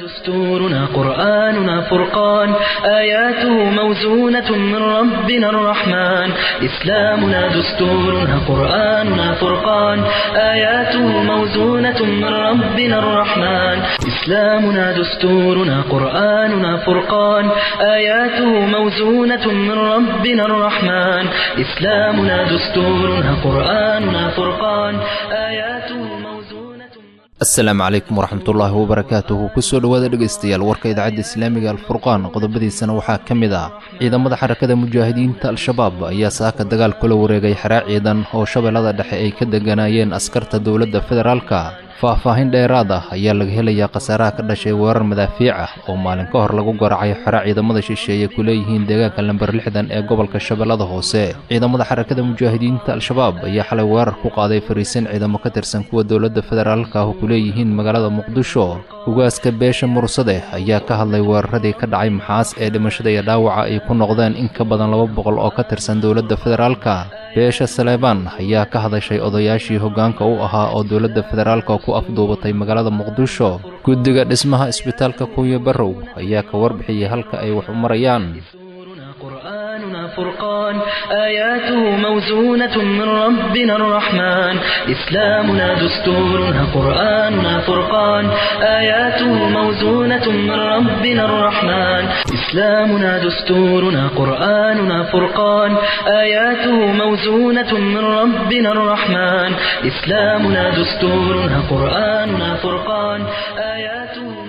دستورنا قرآننا فرقان آياته موزونة من ربنا الرحمن إسلامنا دستورنا قرآننا فرقان آياته موزونة من ربنا الرحمن إسلامنا دستورنا قرآننا فرقان آياته موزونة من ربنا الرحمن إسلامنا دستورنا قرآننا فرقان آياته موزونة asalaamu calaykum waraxmatullaahi wabarakaatuhu kusoo dhowaada dhegaystayaal warka idaacadda islaamiga alfurqaan qodobadiisana waxaa ka mid ah ciidamada xarakada mujaahidiinta al-shabaab ayaa saaka dagaal kula wareegay xeraa ciidan oo shabeellada dhexe ay ka deganaayeen askarta dowladda federaalka faah-faahin dheeraad ah ayaa laga helayaa khasaaraha ka dhashay weerar madaafiic ah oo maalin ka hor lagu garacay xero ciidamada shisheeye ku leeyihiin deegaanka lamber lixdan ee gobolka shabeellada hoose ciidamada xarakada mujaahidiinta al-shabaab ayaa xalay weerar ku qaaday fariisin ciidamo ka tirsan kuwa dowladda federaalka ah oo ku leeyihiin magaalada muqdisho ugaaska beesha mursade ayaa ka hadlay weeraradii ka dhacay maxaas ee dhimashada iyo dhaawaca ay ku noqdeen in ka badan laba boqol oo ka tirsan dowladda federaalka beesha saleebaan ayaa ka hadashay odayaashii hoggaanka u ahaa oo dowladda federaalka ku afduubatay magaalada muqdisho guddiga dhismaha isbitaalka kuuya barrow ayaa ka warbixiyey halka ay wax u marayaan قرآننا فرقان آياته موزونة من ربنا الرحمن إسلامنا دستورنا قرآننا فرقان آياته موزونة من ربنا الرحمن إسلامنا دستورنا قرآننا فرقان آياته موزونة من ربنا الرحمن إسلامنا دستورنا قرآننا فرقان آياته موزونة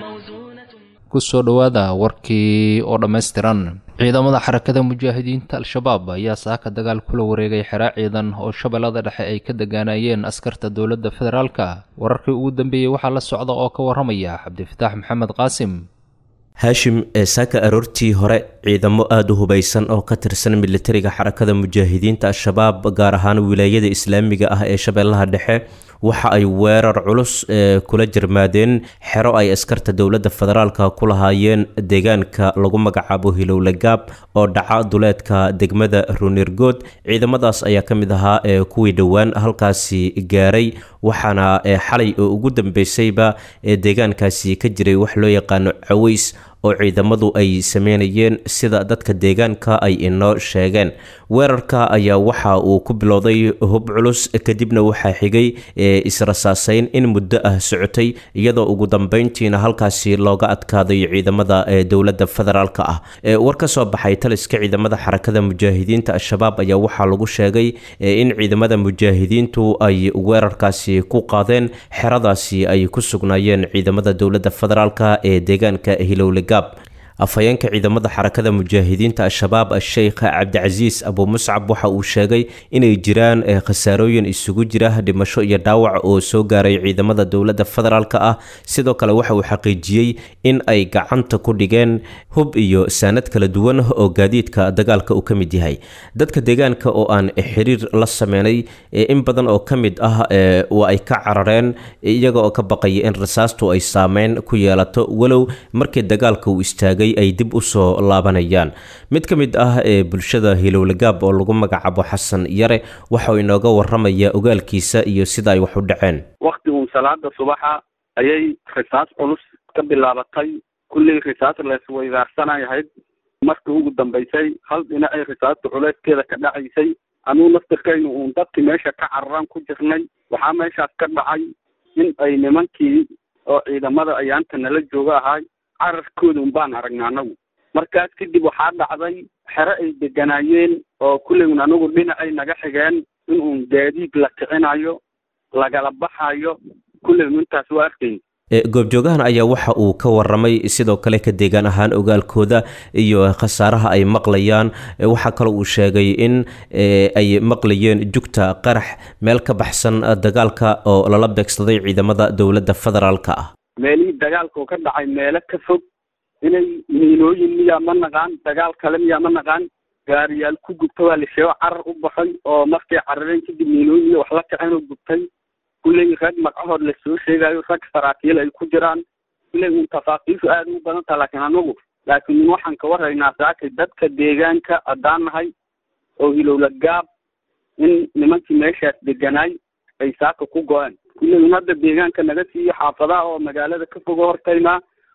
kusoo dhowaada warkii oo dhammaystiran ciidamada xarakada mujaahidiinta al-shabaab ayaa saaka dagaal kula wareegay xeraa ciidan oo shabeellada dhexe ay ka degaanayeen askarta dowladda federaalka wararkii ugu dambeeyey waxaa la socda oo ka waramaya cabdifataax maxamed qaasim haashim ee saaka aroortii hore ciidamo aada u hubaysan oo ka tirsan militariga xarakada mujaahidiinta al-shabaab gaar ahaan wilaayada islaamiga ah ee shabeellaha dhexe waxa ay weerar culus ee kula jirmaadeen xero ay askarta dowladda federaalka ku lahaayeen deegaanka lagu magacaabo hilowlagaab oo dhaca duleedka degmada runirgood ciidamadaas ayaa ka mid ahaa ee kuwii dhowaan halkaasi gaaray waxaana xalay oo ugu dambeysayba ee deegaankaasi ka jiray wax loo yaqaano caways oo ciidamadu ay sameynayeen sida dadka deegaanka ay inoo sheegeen weerarka ayaa waxa uu ku bilowday hub culus kadibna waxaa xigay israsaaseyn in muddo ah socotay iyadoo ugu dambeyntiina halkaasi looga adkaaday ciidamada dowladda federaalk ah war ka soo baxay taliska ciidamada xarakada mujaahidiinta al-shabaab ayaa waxaa lagu sheegay in ciidamada mujaahidiintu ay weerarkaasi ku qaadeen xeradaasi ay ku sugnaayeen ciidamada dowladda federaalk ee deegaanka hilowlega afhayeenka ciidamada xarakada mujaahidiinta al-shabaab a-sheykh cabdicasiis abu muscab waxa uu sheegay inay jiraan khasaarooyin isugu jira dhimasho iyo dhaawac oo soo gaaray ciidamada dowladda federaalk ah sidoo kale waxa uu xaqiijiyey in ay gacanta ku dhigeen hub iyo saanad kala duwan oo gaadiidka dagaalka uu ka mid yahay dadka deegaanka oo aan xiriir la sameynay in badan oo ka mid ah waa ay ka carareen iyaga oo ka baqaya in rasaastu ay saameyn ku yeelato walow markii dagaalka uu istaagay ay dib u soo laabanayaan mid ka mid ah ee bulshada hilowlagaab oo lagu magacaabo xasan yare waxauu inooga waramaya ogaalkiisa iyo sida ay wax u dhaceen wakti uun salaada subaxa ayay risaas culus ka bilaabatay kullii risaas laisweydaarsanay ahayd markii ugu dambaysay hal dhinacay risaasta culeyskeeda ka dhacaysay anuu naftirkaynu uun dadkii meesha ka cararaan ku jirnay waxaa meeshaas ka dhacay in ay nimankii oo ciidamada ayaanta nala jooga ahay cararkooda un baan aragnay anagu markaas kadib waxaa dhacday xero ay deganaayeen oo kulligun anagu dhinacay naga xigeen in uun gaadiid la kicinayo lagala baxayo kulligun intaas waa arkayn goobjoogahan ayaa waxa uu ka waramay sidoo kale ka deegaan ahaan ogaalkooda iyo khasaaraha ay maqlayaan waxaa kaloo uu sheegay in ay maqlayeen jugta qarax meel ka baxsan dagaalka oo lala beegsaday ciidamada dowladda federaalk ah meelihii dagaalka oo ka dhacay meelo ka fog inay miinooyin miyaa ma naqaan dagaal kale miyaa ma naqaan gaariyaal ku gubta waa la sheego carar u baxay oo markay carareen kadib miinooyin iyo wax la kaceen oo gubtay kulley rag magacahood lasoo sheegayo rag saraakiil ay ku jiraan kulley un tafaaqiishu aada u badan taha laakiin anagu laakiin waxaan ka warraynaa saakay dadka deegaanka haddaan nahay oo hilowla gaab in nimankii meeshaas deganaay ay saaka ku go-een kulley un hadda deegaanka naga siiyo xaafadaha oo magaalada ka fogo hortaynaa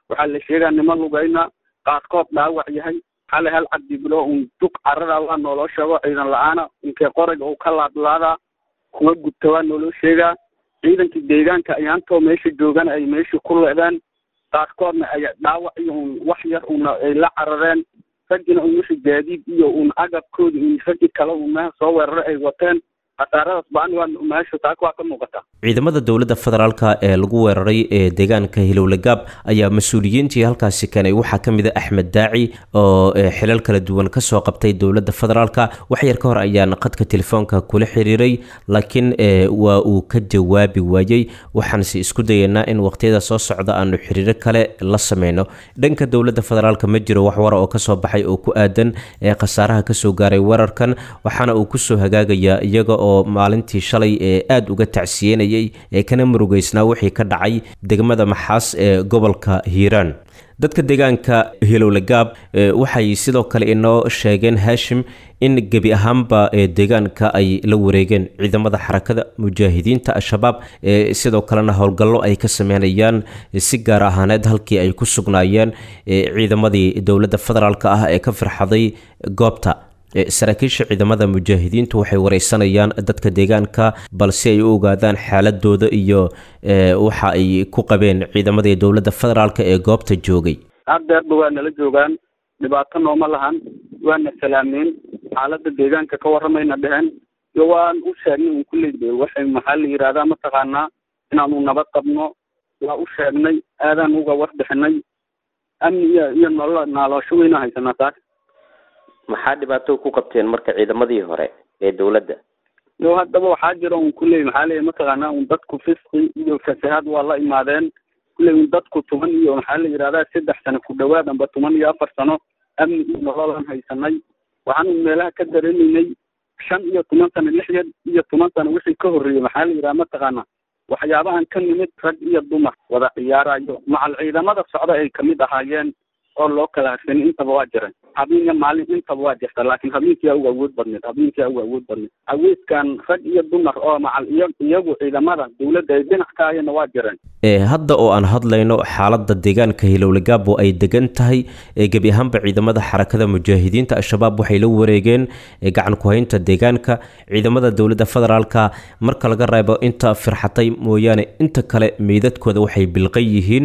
waxaa la sheegaa niman lugayna qaarkood dhaawac yahay xalay hal cabdibilo un dug carada waa nooloo sheego ciidan la-aana inkee qorayga uu ka laadlaadaa kuwa gubta waa nooloo sheegaa ciidankii deegaanka ayaantoo meesha joogana ay meeshii ku leedeen qaarkoodna ay dhaawac iyo un wax yar una ay la carareen raggina un wixii gaadiid iyo un agabkoodi un raggi kale un meha soo weerara ay wateen khasaaradaas baan waa meesha taaka waa ka muuqata ciidamada dowladda federaalka ee lagu weeraray ee deegaanka hilowlagaab ayaa mas-uuliyiintii halkaasi keenay waxaa ka mid a axmed daaci oo xilal kala duwan kasoo qabtay dowladda federaalka wax yar ka hor ayaan qadka telefoonka kula xiriiray laakiin waa uu ka jawaabi waayey waxaanse isku dayeynaa in waqtiyada soo socda aanu xiriiro kale la sameyno dhanka dowladda federaalka ma jiro wax wara oo kasoo baxay oo ku aadan ee khasaaraha kasoo gaaray weerarkan waxaana uu kusoo hagaagayaa iyaga oo maalintii shalay ee aada uga tacsiyenayay ee kana murugeysnaa wixii ka dhacay degmada maxaas ee gobolka hiiraan dadka deegaanka hilowlagaab waxay sidoo kale inoo sheegeen haashim in gebi ahaanba ee deegaanka ay la wareegeen ciidamada xarakada mujaahidiinta al-shabaab ee sidoo kalena howlgallo ay ka sameynayaan si gaar ahaaneed halkii ay ku sugnaayeen ciidamadii dowladda federaalk ah ee ka firxaday goobta saraakiisha ciidamada mujaahidiintu waxay wareysanayaan dadka deegaanka balse ay u ogaadaan xaaladooda iyo waxa ay ku qabeen ciidamadii dowladda federaalk ee goobta joogay haddeerba waa nala joogaan dhibaato nooma lahan waana salaameen xaalada deegaanka ka waramayna dheheen iyo waan u sheegnay un kulley de waxay maxaa la yidhahdaa mataqaanaa inaanu nabad qabno waa u sheegnay aadaan uga warbixinay amni iyo iyo nolol naaloosho weyna haysanaa taas maxaa dhibaato ku qabteen marka ciidamadii hore ee dowladda yo haddaba waxaa jira un kulley maxaa leeya mataqaanaa un dadku fisqi iyo fasahaad waa la imaadeen kulley un dadku toban iyo maxaa la yidhahdaa saddex sano ku dhawaad amba toban iyo afar sano amni iyo nololaan haysanay waxaan un meelaha ka dareemaynay shan iyo toban sano lix iyo toban sano wixii ka horreeyey maxaa la yidhaha mataqaana waxyaabahan ka nimid rag iyo dumar wada ciyaarayo macal ciidamada socda ay kamid ahaayeen oo loo kala harsanin intaba waa jiran habeen iyo maalin intaba waa jirta laakiin habeenkiia uga awood badneed habeenkia uga awood badneed awoodkan rag iyo dumar oo macal iyo iyagu ciidamada dowladda ay dhinac ka hayana waa jireen hadda oo aan hadlayno xaalada deegaanka hilowlagaabo ay degan tahay gebi ahaanba ciidamada xarakada mujaahidiinta al-shabaab waxay la wareegeen gacan ku-haynta deegaanka ciidamada dowladda federaalka marka laga reebo inta firxatay mooyaane inta kale meydadkooda waxay bilqan yihiin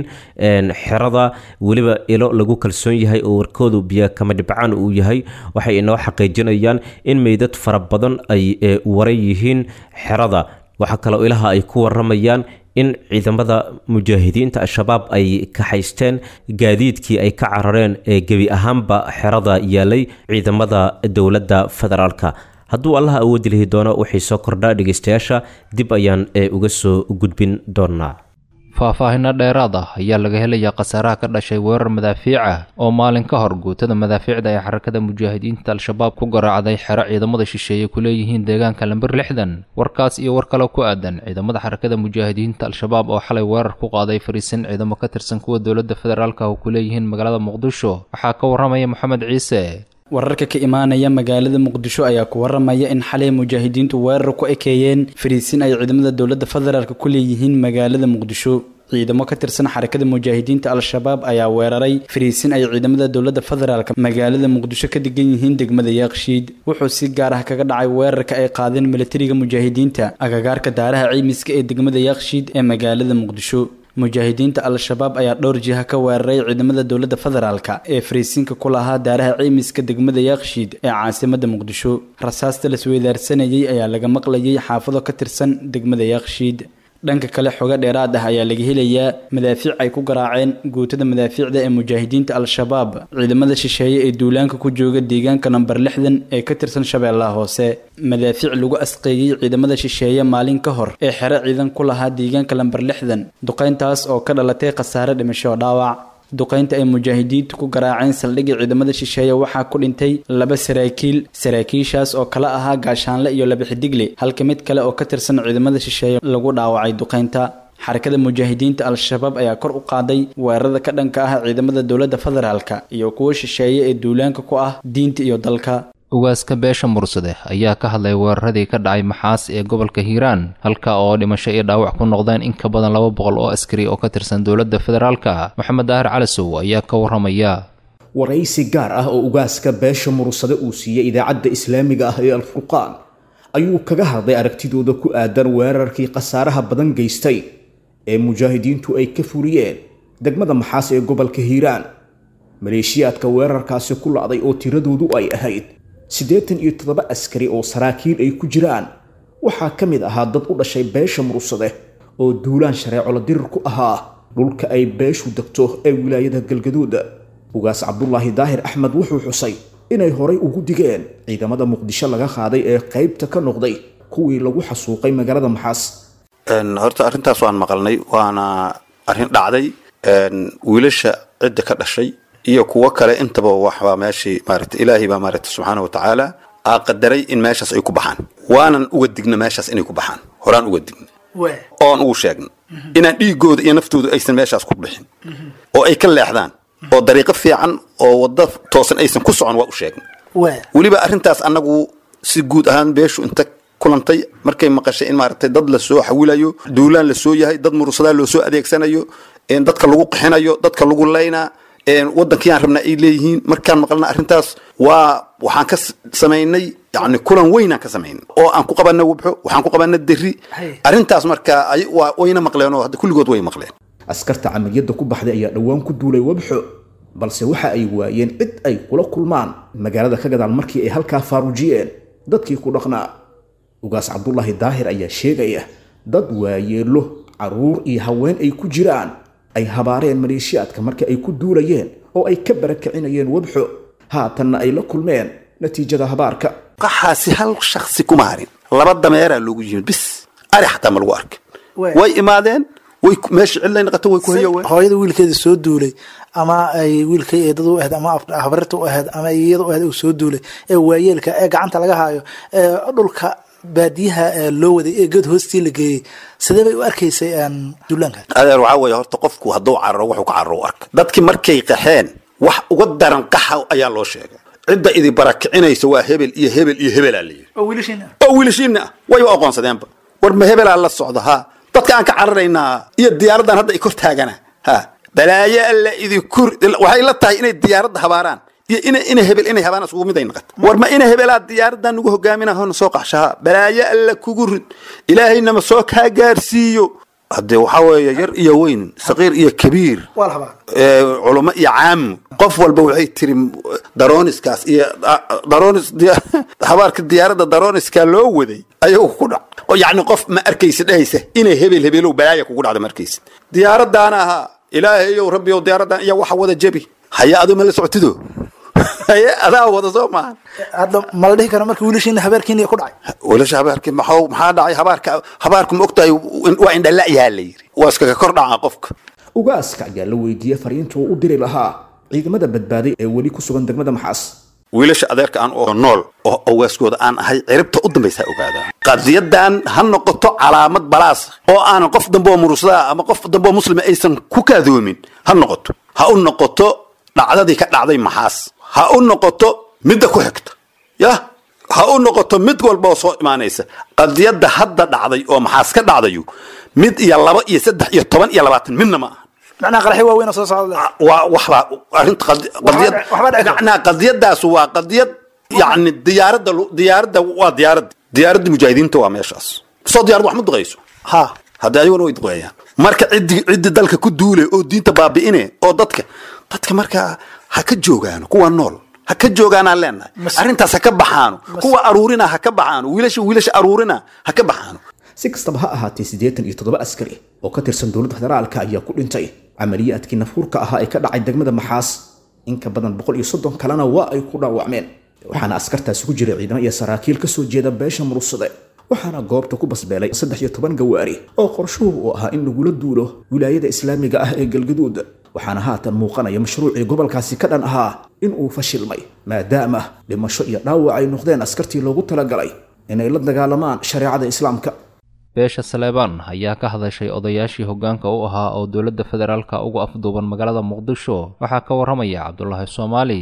xerada weliba ilo lagu kalsoon yahay oo warkoodu biyo kama dhibcaan uu yahay waxay inoo xaqiijinayaan in meydad fara badan ay waran yihiin xerada waxaa kaloo ilaha ay ku waramayaan in ciidamada mujaahidiinta al-shabaab ay kaxaysteen gaadiidkii ay ka carareen ee gebi ahaanba xerada yaalay ciidamada dowladda federaalka hadduu allaha awoodi lihi doono waxay soo kordhaa dhegeystayaasha dib ayaan uga soo gudbin doonaa faahfaahinno dheeraad ah ayaa laga helayaa khasaaraha ka dhashay weerar madaafiic ah oo maalin ka hor guutada madaafiicda ee xarakada mujaahidiinta al-shabaab ku garaacday xero ciidamada shisheeye ku leeyihiin deegaanka lamber lixdan warkaas iyo war kale ku aadan ciidamada xarakada mujaahidiinta al-shabaab oo xalay weerar ku qaaday fariisin ciidamo ka tirsan kuwa dowladda federaalka oo ku leeyihiin magaalada muqdisho waxaa ka waramaya moxamed ciise wararka ka imaanaya magaalada muqdisho ayaa ku waramaya in xalay mujaahidiintu weerar ku ekeeyeen fariisin ay ciidamada dowladda federaalk ku leeyihiin magaalada muqdisho ciidamo ka tirsan xarakada mujaahidiinta al-shabaab ayaa weeraray fariisin ay ciidamada dowladda federaalk magaalada muqdisho ka degan yihiin degmada yaaqshiid wuxuu si gaar ah kaga dhacay weerarka ay qaadeen milatariga mujaahidiinta agagaarka daaraha ciimiska ee degmada yaaqshiid ee magaalada muqdisho mujaahidiinta al-shabaab ayaa dhowr jiha ka weeraray ciidamada dowladda federaalk ee fariisinka ku lahaa daaraha ciimiska degmada yaaqshiid ee caasimada muqdisho rasaasta lasweydaarsanayay ayaa laga maqlayay xaafado ka tirsan degmada yaaqshiid dhanka kale xogo dheeraad ah ayaa laga helayaa madaafiic ay ku garaaceen guutada madaafiicda ee mujaahidiinta al-shabaab ciidamada shisheeye ee duulaanka ku jooga deegaanka namber lixdan ee ka tirsan shabeellaha hoose madaafiic lagu asqeeyey ciidamada shisheeye maalin ka hor ee xero ciidan ku lahaa deegaanka lamber lixdan duqayntaas oo ka dhalatay khasaare dhimasho dhaawac duqaynta ay mujaahidiintu ku garaaceen saldhigii ciidamada shisheeye waxaa ku dhintay laba saraakiil saraakiishaas oo kala ahaa gaashaanle iyo laba xidigle halka mid kale oo ka tirsan ciidamada shisheeye lagu dhaawacay duqaynta xarakada mujaahidiinta al-shabaab ayaa kor u qaaday weerarada ka dhanka ah ciidamada dowladda federaalka iyo kuwo shisheeye ee duulaanka ku ah diinta iyo dalka ugaaska beesha mursade ayaa ka hadlay weeraradii ka dhacay maxaas ee gobolka hiiraan halka oo dhimasho iyo dhaawac ku noqdeen in ka badan laba boqol oo askari oo ka tirsan dowladda federaalka maxamed daahir calasow ayaa ka warramaya waraysi gaar ah oo ugaaska beesha mursade uu siiyey idaacadda islaamiga ah ee alfurqaan ayuu kaga hadlay aragtidooda ku aadan weerarkii khasaaraha badan geystay ee mujaahidiintu ay ka furiyeen degmada maxaas ee gobolka hiiraan maleeshiyaadka weerarkaasi ku la'day oo tiradoodu ay ahayd siddeetan iyo toddoba askari oo saraakiil ay ku jiraan waxaa ka mid ahaa dad u dhashay beesha mursade oo duulaan shareecolo dirir ku ahaa dhulka ay beeshu degto ee wilaayada galgaduud ugaas cabdulaahi daahir axmed wuxuu xusay inay horay ugu digeen ciidamada muqdisho laga qaaday ee qaybta ka noqday kuwii lagu xasuuqay magaalada maxaas horta arrintaas waan maqalnay waana arrin dhacday wiilasha cidda ka dhashay iyo kuwo kale intaba waxbaa meeshii maarata ilaahay baa maarata subxaana wa tacaala aa qadaray in meeshaas ay ku baxaan waanan uga digna meeshaas inay ku baxaan horaan uga digna oon ugu sheegna inaan dhiigooda iyo naftooda aysan meeshaas ku bixin oo ay ka leexdaan oo dariiqo fiican oo waddo toosan aysan ku socon waa u sheegna weliba arrintaas annagu si guud ahaan beeshu inta kulantay markay maqashay in maaragtay dad lasoo xawilayo duulaan lasoo yahay dad murusadaa loosoo adeegsanayo dadka lagu qixinayo dadka lagu laynaa waddankiiyaan rabnaa ay leeyihiin markaan maqalna arrintaas waa waxaan ka samaynay yani kulan weynaan ka samaynay oo aan ku qabana wabxo waxaan ku qabana deri arrintaas marka wayna maqleen oo hadda kulligood way maqleen askarta camaliyadda ku baxday ayaa dhowaan ku duulay wabxo balse waxa ay waayeen cid ay kula kulmaan magaalada ka gadaal markii ay halkaa faarujiyeen dadkii ku dhaqnaa ugaas cabdulaahi daahir ayaa sheegaya dad waayeelo caruur iyo haween ay ku jiraan ay habaareen maleeshiyaadka markii ay ku duulayeen oo ay ka barakacinayeen wabxo haatanna ay la kulmeen natiijada habaarka qaxaasi hal shaksi kuma harin laba dameeraa loogu yimid bis ari xataa ma lagu arkin way imaadeen way meesha cidlay naqato way ku hayoween hooyada wiilkeeda soo duulay ama ay wiilkay eedada u ahayd ama habarirta u ahayd ama iyada u ahayd uu soo duulay ee waayeelka ee gacanta laga haayo ee dhulka baadiyaha loo waday ee geed hoostii la geeyey sidee bay u arkaysay duulaanka adeer waxaa weeye horta qofku hadduu cararo wuxuu ka cararo u arka dadkii markay qaxeen wax uga daran qaxa ayaa loo sheegay cidda idi barakicinaysa waa hebel iyo hebel iyo hebelaa la yidhi oo wiilashiina oo wiilashiina ah wayba aqoonsadeenba war ma hebelaa la socda ha dadka aan ka cararaynaa iyo diyaaraddan hadda ay kor taagana ha balaayo alla idinku waxay la tahay inay diyaaradda habaaraan iyo ina ina hebel inay habaan isugu mid ay naqato war ma ina hebelaa diyaaraddan nagu hogaaminaa hona soo qaxshaha balaayo alla kugu rid ilaahaynama soo kaa gaarsiiyo haddee waxaa weeye yar iyo weyn saqiir iyo kabiir waa la habaa culamo iyo caamo qof walba waxay tiri daroniskaas iyo daronis habaarka diyaaradda daroniska loo waday ayagu ku dhac oo yacni qof ma arkaysa dhehaysa inay hebel hebelow balaaya kugu dhacda ma arkaysa diyaaraddaana ahaa ilaahayow rabbiyow diyaaraddan iyo waxa wada jebi haya adoo ma la socotido haye adaa wada soo maahan hadda ma la dhihi karo marka wiilashiina habeerkiina ku dhacay wiilasha habaarki maxaa maxaa dhacay habaarka habaarku ma ogtahay waa indhala'yaha la yidhi waa iskaga kor dhaca qofka ugaaska ayaa la weydiiyey fariinta uu u diri lahaa ciidamada badbaaday ee weli ku sugan degmada maxaas wiilasha adeerka aan oo nool oo awaaskooda aan ahay ciribta u dambaysa ha ogaadaan qadiyadan ha noqoto calaamad balaas oo aanan qof dambe oo murusada ama qof dambe oo muslima aysan ku kaadoomin ha noqoto ha u noqoto dhacdadii ka dhacday maxaas ha u noqoto midda ku xigta yah ha u noqoto mid walba oo soo imaanaysa qadiyadda hadda dhacday oo maxaas ka dhacdayu mid iyo laba iyo saddex iyo toban iyo labaatan midna ma aha macnaha qaraxyo waaweyn oo soo socda waa waxbaa arrinta qadi- qadiyad waxba dhici karta. macnaha qadiyadaas waa qadiyad yacni diyaaradda lu- diyaaradda waa diyaaradda diyaaradda mujaahidiinta waa meeshaas soo diyaarad wax ma duqayso ha haddii ayaguna way duqeeyaan marka ciddi ciddi dalka ku duule oo diinta baabi'ine oo dadka dadka markaa ha ka joogaano kuwa nool ha ka joogaanaan leenahay Mas- arrintaas ha ka baxaano kuwa aruurina ha ka baxaano wiilasha wiilasha aruurina ha ka baxaano si kastaba ha ahaatee siddeetan iyo toddoba askari oo ka tirsan dowladda federaalka ayaa ku dhintay camaliyaadkii nafhuurka ahaa ee ka dhacay degmada maxaas in ka badan boqol iyo soddon kalena waa ay ku dhaawacmeen waxaana askartaasi ku jiray ciidamo iyo saraakiil ka soo jeeda beesha murugsade waxaana goobta ku basbeelay saddex iyo toban gawaari oo qorshuhu uu ahaa in lagula duulo wilaayada islaamiga ah ee galgaduud waxaana haatan muuqanaya mashruucii gobolkaasi ka dhan ahaa in uu fashilmay maadaama dhimasho iyo dhaawac ay noqdeen askartii loogu talagalay inay la dagaalamaan shareecada islaamka beesha saleebaan ayaa ka hadashay odayaashii hoggaanka u ahaa oo dowladda federaalka ugu afduuban magaalada muqdisho waxaa ka warramaya cabdulaahi soomaali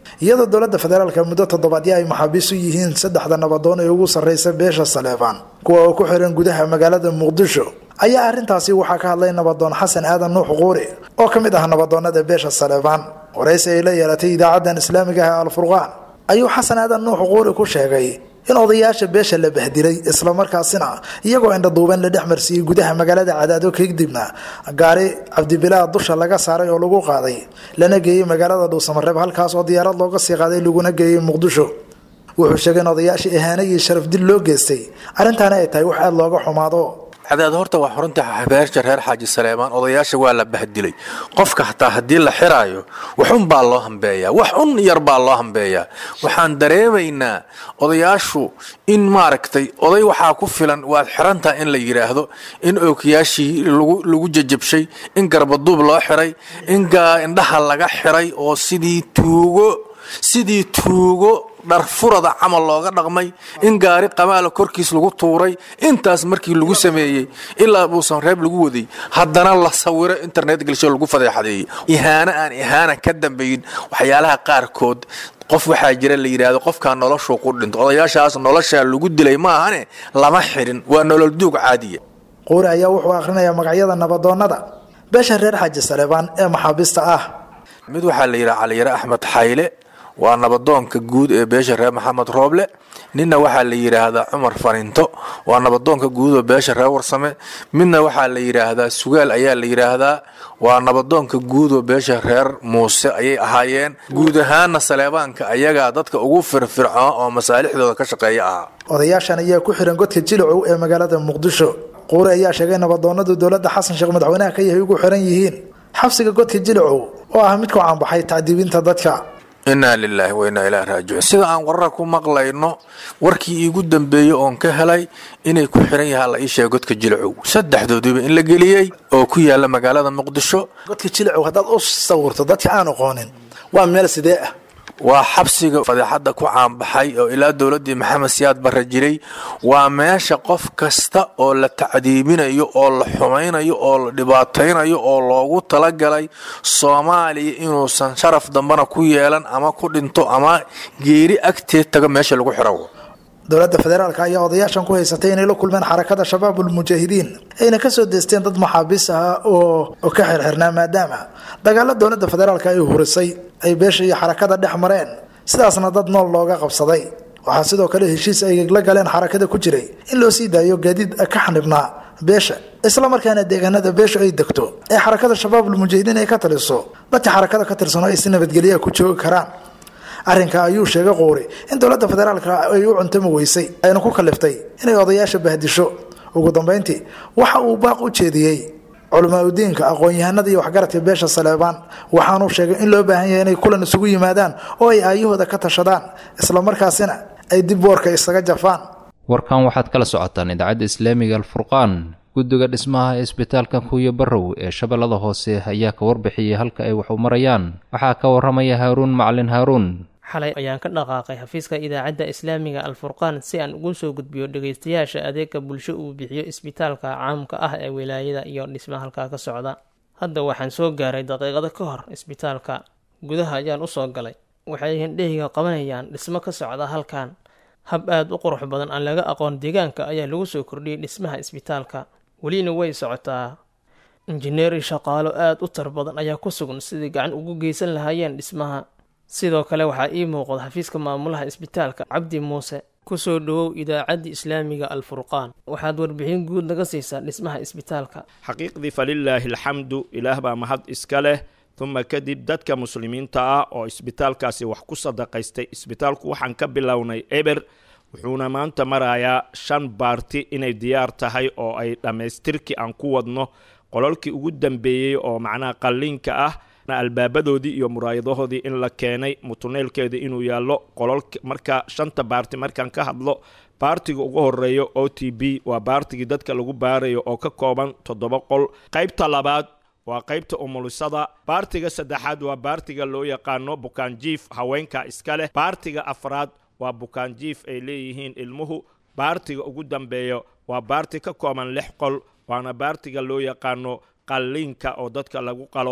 iyadoo dowladda federaalka muddo toddobaadyo ay maxaabiis u yihiin saddexda nabadoon ee ugu sarreysa beesha saleebaan kuwa oo ku xiran gudaha magaalada muqdisho ayaa arrintaasi waxaa ka hadlay nabadoon xasan aadan nuux quuri oo ka mid ah nabadoonada beesha saleebaan waraysi ay la yeelatay idaacadan islaamiga ah ee alfurqaan ayuu xasan aadan nuux quuri ku sheegay in odayaasha beesha la bahdilay islamarkaasina iyagoo indhaduuban la dhex marsiiyey gudaha magaalada cadaado kadibna gaari cabdibilaa dusha laga saaray oo lagu qaaday lana geeyey magaalada dhuusamareeb halkaas oo diyaarad looga sii qaaday laguna geeyey muqdisho wuxuu sheegay in odayaasha ihaano iyo sharaf dil loo geystay arrintaana ay tahay wax aada looga xumaado cadaad horta waa xurunta beesha reer xaaji saleemaan odayaasha waa la bahdilay qofka hataa haddii la xiraayo waxun baa loo hambeeyaa wax un yar baa loo hambeeyaa waxaan dareemaynaa odayaashu in maaragtay oday waxaa ku filan waad xirantaha in la yidhaahdo in ookiyaashii lagu jajabshay in garbaduub loo xiray in indhaha laga xiray oo sidii tuugo sidii tuugo dharfurada camal looga dhaqmay in gaari qamaala korkiis lagu tuuray intaas markii lagu sameeyey ilaa buusan reeb lagu waday haddana la sawiro internet gelsho lagu fadeexadeeyey ihaano aan ihaana ka dambayn waxyaalaha qaarkood qof waxaa jira la yidhaahdo qofkaa noloshuu ku dhinto odayaashaas noloshaa lagu dilay maahane lama xirin waa nolol duug caadiya quuri ayaa wuxuu akhrinayaa magacyada nabadoonnada beesha reer xaaji saleebaan ee maxaabiista ah mid waxaa la yidhaha caliyare axmed xayle waa nabadoonka guud ee beesha reer maxamed rooble ninna waxaa la yidhaahdaa cumar farinto waa nabadoonka guud oo beesha reer warsame midna waxaa la yidhaahdaa sugaal ayaa la yidhaahdaa waa nabadoonka guud oo beesha reer muuse ayay ahaayeen guud ahaana saleebaanka ayagaa dadka ugu firfircoon oo masaalixdooda ka shaqeeya ahaa odayaashan ayaa ku xiran godka jilicow ee magaalada muqdisho quuri ayaa sheegay nabadoonadu dowladda xasan sheekh madaxweynaha ka yahay ugu xiran yihiin xabsiga godka jilicow oo ah mid ku caanbaxay tacdiibinta dadka innaa lilaahi wa innaa ilaahi raajicuun sida aan warar ku maqlayno warkii iigu dambeeyey oon ka helay inay ku xiran yahaa la ii sheega godka jilicow saddexdooduba in la geliyey oo ku yaala magaalada muqdisho godka jilicow haddaad u sawirto dadka aan aqoonin waa meel sidee ah waa xabsiga fadeexadda ku caanbaxay oo ilaa dowladdii maxamed siyaad barre jiray waa meesha qof kasta oo la tacdiibinayo oo la xumaynayo oo la dhibaataynayo oo loogu talagalay soomaaliya inuusan sharaf dambana ku yeelan ama ku dhinto ama geeri agteed tago meesha lagu xiro dowladda federaalk ayaa odayaashan ku haysatay inay la kulmeen xarakada shabaab ulmujaahidiin ayna kasoo deysteen dad maxaabiis ah oo ka xirxirnaa maadaama dagaalo dowladda federaalk ay hurisay ay beesha iyo xarakada dhex mareen sidaasna dad nool looga qabsaday waxaa sidoo kale heshiis ay la galeen xarakada ku jiray in loo sii daayo gaadiid ka xanibnaa beesha islamarkaana deegaanada beesha ay degto ee xarakada shabaab ulmujaahidiin ay ka taliso dadka xarakada ka tirsano ay si nabadgelyaha ku joogi karaan arrinka ayuu sheegay quuri in dowladda federaalka ay u cuntami weysay ayna ku kaliftay inay odayaasha bahdisho ugu dambeyntii waxa uu baaq u jeediyey culimaadudiinka aqoon-yahanada iyo waxgaradka beesha saleebaan waxaanuu sheegay in loo baahan yahay inay kulan isugu yimaadaan oo ay aayahooda ka tashadaan islamarkaasina ay dib boorka isaga jafaan warkan waxaad kala socotaan idaacadda islaamiga alfurqaan guddiga dhismaha ee isbitaalka kuuyo barrow ee shabeellada hoose ayaa ka warbixiyey halka ay wax u marayaan waxaa ka warramaya haaruun macalin haaruun xalay ayaan ka dhaqaaqay xafiiska idaacadda islaamiga alfurqaan si aan ugu soo gudbiyo dhegaystayaasha adeega bulsho uu bixiyo isbitaalka caamka ah ee wilaayada iyo dhisma halkaa ka socda hadda waxaan soo gaaray daqiiqado ka hor isbitaalka gudaha ayaan usoo galay waxay hindhehiga qabanayaan dhismo ka socda halkan hab aada u qurux badan aan laga aqoon deegaanka ayaa lagu soo kordhiyey dhismaha isbitaalka welina way socotaa injineeri shaqaalo aada u tar badan ayaa ku sugan sidai gacan ugu geysan lahaayeen dhismaha sidoo kale waxaa ii muuqda xafiiska maamulaha isbitaalka cabdi muuse kusoo dhawow idaacaddii islaamiga alfurqaan waxaad warbixin guud naga siisaa dhismaha isbitaalka xaqiiqdii falilaahi alxamdu ilaah baa mahad iska leh uma kadib dadka muslimiinta ah oo isbitaalkaasi wax ku sadaqaystay isbitaalku waxaan ka bilownay eber wuxuuna maanta marayaa shan baarti inay diyaar tahay oo ay dhammaystirkii aan ku wadno qololkii ugu dambeeyey oo macnaha qalliinka ah albaabadoodii iyo muraayadahoodii in la keenay mutuneelkeeda inuu yaallo qololk marka shanta baarti markaan ka hadlo baartiga ugu horeeyo o t b waa baartigii dadka lagu baarayo oo ka kooban toddoba qol qaybta labaad waa qaybta umulisada baartiga saddexaad waa baartiga loo yaqaano bukaanjiif haweenka iska leh baartiga afraad waa bukaanjiif ay leeyihiin ilmuhu baartiga ugu dambeeyo waa baarti ka kooban lix qol waana baartiga loo yaqaano qalliinka oo dadka lagu qalo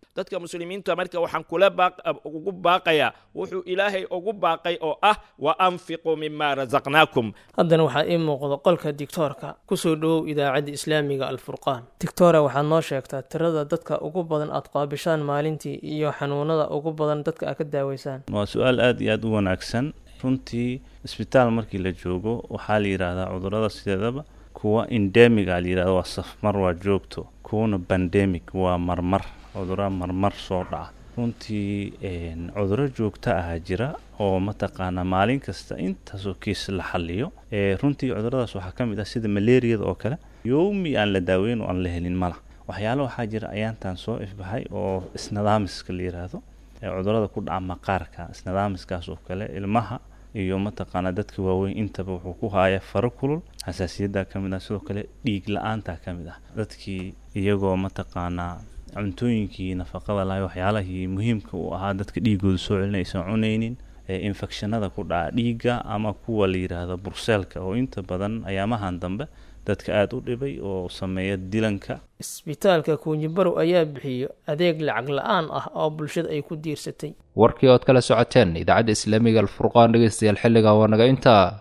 dadka muslimiinta marka waxaan kula ugu baaqayaa wuxuu ilaahay ugu baaqay oo ah wa anfiquu mima rasaqnaakum haddana waxaa ii muuqda qolka digtoorka kusoo dhowow idaacadda islaamiga alfurqaan digtoora waxaad noo sheegtaa tirada dadka ugu badan aad qaabishaan maalintii iyo xanuunada ugu badan dadka aad ka daaweysaan waa su-aal aada iyo aada u wanaagsan runtii isbitaal markii la joogo waxaa la yidhaahdaa cudurada sideedaba kuwa endemiga la yidhahdo waa safmar waa joogto kuwana bandemic waa marmar cudura marmar soo dhaca runtii cuduro joogto ahaa jira oo mataqaanaa maalin kasta intaasoo kiis la xaliyo runtii cuduradaas waxaa ka mid ah sida malaariyada oo kale yowmi aan la daaweyn oo aan la helin mala waxyaalo waxaa jira ayaantan soo ifbaxay oo isnidaamiska la yidhaahdo cudurada ku dhaca maqaarka isnidaamiskaas oo kale ilmaha iyo mataqaanaa dadka waaweyn intaba wuxuu ku haaya faro kulul xasaasiyadda ka mid ah sidoo kale dhiig la-aanta ka mid ah dadkii iyagoo mataqaanaa cuntooyinkii nafaqada lahay waxyaalahii muhiimka u ahaa dadka dhiigooda soo celin aysan cunaynin infekshanada ku dhaca dhiigga ama kuwa la yidhaahdo burseelka oo inta badan ayaamahan dambe dadka aada u dhibay oo sameeya dilanka isbitaalka kuunjibarow ayaa bixiyo adeeg lacag la-aan ah oo bulshada ay ku diirsatay warkii ood kala socoteen idaacadda islaamiga alfurqaan dhegeystayaal xilliga waa naga intaa